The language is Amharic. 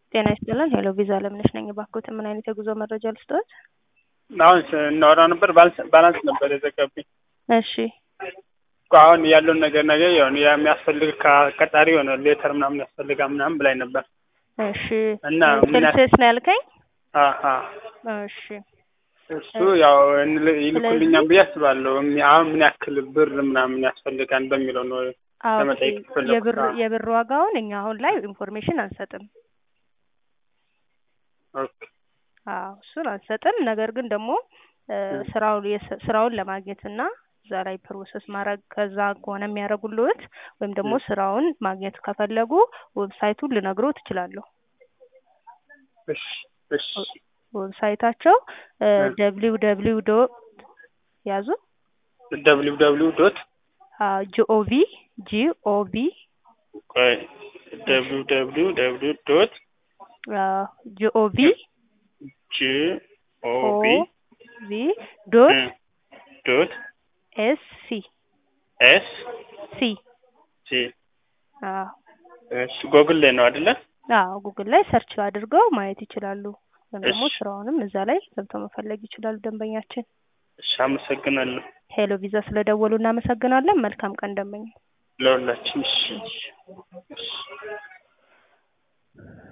ጤና ይስጥልን። ሄሎ ቪዛ አለምነሽ ነኝ። እባክዎት ምን አይነት የጉዞ መረጃ ልስጥዎት? አሁን እናወራ ነበር ባላንስ ባላንስ ነበር የዘጋብኝ። እሺ እኮ አሁን ያለውን ነገር ነገር የሆነ የሚያስፈልግ ከቀጣሪ የሆነ ሌተር ምናምን ያስፈልጋል ምናምን ብላኝ ነበር። እሺ እና ምን ያህል- ስልስስ ነው ያልከኝ? አሀ እሺ እሱ ያው እንል- ይልኩልኛል ብዬ አስባለሁ። እሚ- አሁን ምን ያክል ብር ምናምን ያስፈልጋል በሚለው ነው። አዎ ለመጠየቅ ኦኬ። የፈለኩት። የብር አዎ። የብር ዋጋውን እኛ አሁን ላይ ኢንፎርሜሽን አንሰጥም። ኦኬ አዎ እሱን አንሰጥም። ነገር ግን ደግሞ እ እ። ስራውን የስ- ስራውን ለማግኘት እና እዛ ላይ ፕሮሰስ ማድረግ ከዛ ከሆነ የሚያደርጉልዎት ወይም ደግሞ እ። ስራውን ማግኘት ከፈለጉ ዌብሳይቱን ልነግሮት እችላለሁ። እሺ እሺ ዌብሳይታቸው እ። ደብሊው ደብሊው ዶት ያዙ ደብሊው ደብሊው ዶት ጂኦቪ ጂኦቪ ቆይ ደብሊው ደብሊው ደብሊው ዶት ጂኦቪ ጂ ኦ ኦ ቢ ቪ ዶት እ ዶት ኤስ ሲ ኤስ ሲ ሲ አዎ እሺ ጎግል ላይ ነው አይደለ? አዎ ጉግል ላይ ሰርች አድርገው ማየት ይችላሉ። ወይም ደግሞ እሺ ስራውንም እዛ ላይ ገብተው መፈለግ ይችላሉ። ደንበኛችን እሺ አመሰግናለሁ ሄሎ ቪዛ ስለደወሉ እናመሰግናለን። መልካም ቀን ደንበኛ። ለሁላችን። እሺ እሺ